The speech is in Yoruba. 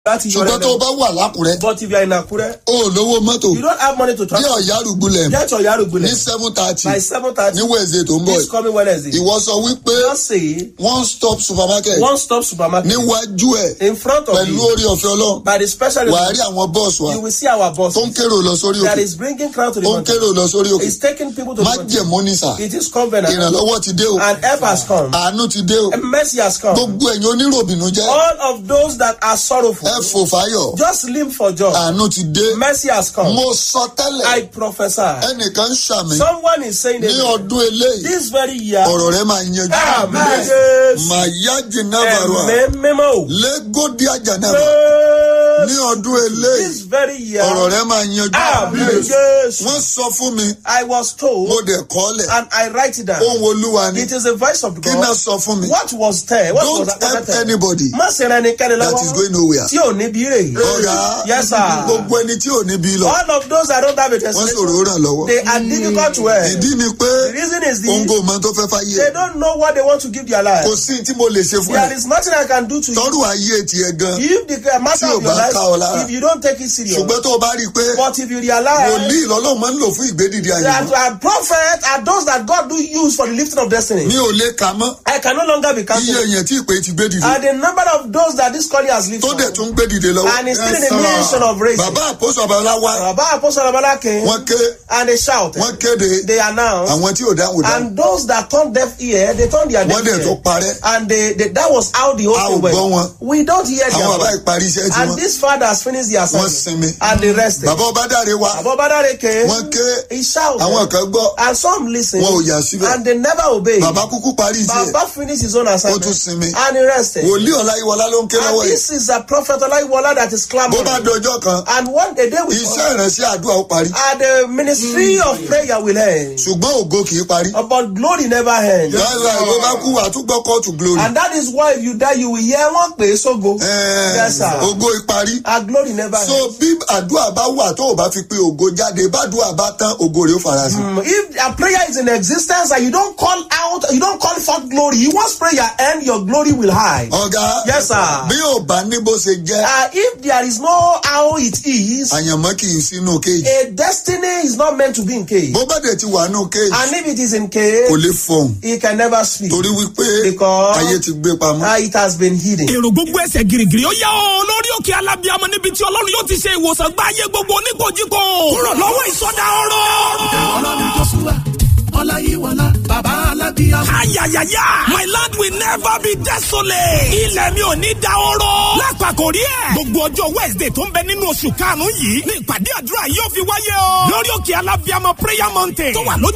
láti yọ ṣùgbọ́n tó o rẹ̀ bá wà lákùrẹ́ but if you are in Akure o ò lówó mọ́tò you don't have money to bí travel ọ̀yá rúgbulẹ̀ get your Yarugbule ní seven thirty by seven thirty ní wednesday tó ń bọ̀ this coming Wednesday ìwọ sọ wípé just say one stop supermarket one stop supermarket níwájú ẹ̀ in front of pẹ̀lú you orí ọ̀fẹ́ ọlọ́run by the special wàá rí àwọn bọ́ọ̀sì wa you will see our boss tó ń kérò lọ sórí that òkè is bringing crowd to the tó ń mountain kérò lọ sórí òkè it's taking people to the má mountain jẹ̀mú ní sà it is covenant ìrànlọ́wọ́ ti dé o and help has come àánú ti dé o and mercy has come gbogbo ẹ̀yin oníròbìnú jẹ́ all of those that are sorrowful ẹ fò fáyọ̀ just live for joy àánú ti dé mercy has come mo sọ tẹ́lẹ̀ I prophesy ẹnìkan ń ṣàmì someone is saying ní that ọdún eléyìí this very year ọ̀rọ̀ rẹ máa yanjú Amen. màyá jìnnàbàrà ẹ̀mí mímọ́ lẹ́gọ́dí àjànàbà ní ọdún eléyìí this very year ọ̀rọ̀ rẹ máa yanjú Amen. Yes. wọ́n sọ fún mi I was mo told dẹ̀ kọ́lẹ̀ and I write it down ohun olúwa ni it is the voice of kí náà God sọ fún mi what was there what was don't help that anybody má ṣe ra ẹnikẹ́ni that is lọ́wọ́ going nowhere tí ò ní bí rè ọ̀gá yes sir gbogbo ẹni tí ò ní bí lọ all of those that don't have a wọ́n testimony sọ̀rọ̀ ràn lọ́wọ́ they are difficult to help ìdí ni pé the reason is òun this kò mọ tó fẹ́ fáyé they don't know what they want to give their life kò sí tí mo lè ṣe fún there ẹ is nothing I can do to you tọ́rù ayé tiẹ̀ gan if the matter Tí ò of your bá ká ọ life lára. if you don't take it serious ṣùgbọ́n tó o bá rí i pé but if you realize wòlíì lọ́lọ́run máa ń lò fún ìgbédìde ayé that uh, prophets are those that God do use for the lifting of destiny mi ò lè kà mọ́ I can no longer be iye counted èèyàn tí ìpè ti gbédìde and the number of those that this calling has tó lifted dẹ̀ tún gbédìde lọ́wọ́ and is still in the mission of race bàbá àpòsò àbálá wá Baba Apostle Abala came wọ́n ké and they shout wọ́n kéde they announce àwọn tí ò dáhùn dáhùn and those that turn deaf ear they turn their wọ́n deaf dẹ̀ tó ear parẹ́ and they, they that was how the whole A ò thing gbọ́ wọn. went we don't hear àwọn their bàbá voice ìparí iṣẹ́ tí and wọ́n this father has finished the wọ́n assignment sinmi and they rested bàbá ọbádáre wá Baba Badare came wọ́n ké he shouted àwọn kan gbọ́ and some listened wọn ò yà síbẹ̀ and they never obeyed bàbá kúkú parí iṣẹ́ Baba finished his own ó assignment tún sinmi and he rested wòlíì ọláyíwọlá ló ń ké and lọ́wọ́ yìí this is a prophet Olaiwola that is bó bá clamoring dọjọ́ kan and one day they will iṣẹ́ ìránṣẹ́ àdúrà ó parí and the ministry of prayer will end ṣùgbọ́n ògo kì í parí but glory never ends yàrá ìwé bá kú àtúgbọ́ kóòtù glory and that is why if you die you will hear one pe sogo Ẹ̀ẹ́, Yes, sir. ògo ìparí and glory never so ends bí àdúrà bá wà tó o bá fi pé ògo jáde bádùá bá tán ògo rẹ̀ ó farasin. Mm, if a prayer is in existence and you don't call out you don't call forth glory once prayer end your glory will hide ọ̀gá Yes, sir. bí ò bá ní bó ṣe jẹ́ uh, if there is no how it is àyànmọ́ kì í sínú kéèjì a destiny is not meant to be in cage bó bá dẹ̀ ti wà nù kéèjì and if it is in kò cage lè fọhùn it can never speak torí wípé Because- ayé ti gbé pamọ́. uh, it has been hidden. èrò gbogbo ẹsẹ̀ girigiri ó yá o lórí òkè alábíàmọ níbi tí ọlọ́run yóò ti ṣe ìwòsàn gba ayé gbogbo oníkojúkọ kúrò lọ́wọ́ ìsọdá ọ̀rọ̀. ọlọ́run joshua ọláyíwọlá bàbá alábíyá. ayayaya my land will never be desolate. ilẹ̀ mi ò ní da oró. lápapọ̀ rí ẹ̀. gbogbo ọjọ́ wednesday tó ń bẹ nínú oṣù karùn-ún yìí ní ìpàdé àdúrà yóò fi wáyé o. lórí òkè alábíàmọ prayer mountain tó wà lójú